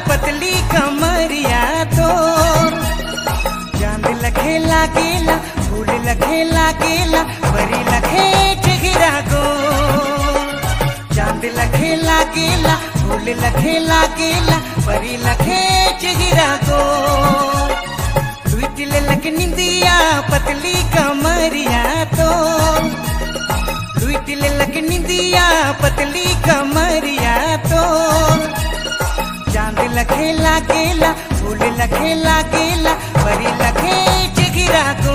पतली कमरिया तो चांद लखे लागेला फूल लखे लागेला परी लखे गिरा गो चांद लखे लागेला फूल लखे लागेला परी लखे गिरा गो लुइटिले लग निंदिया पतली कमरिया तो लुइटिले लग निंदिया पतली कमरिया तो चांद लखे लागेला फूल लखे लागेला परी लखे गिरा गो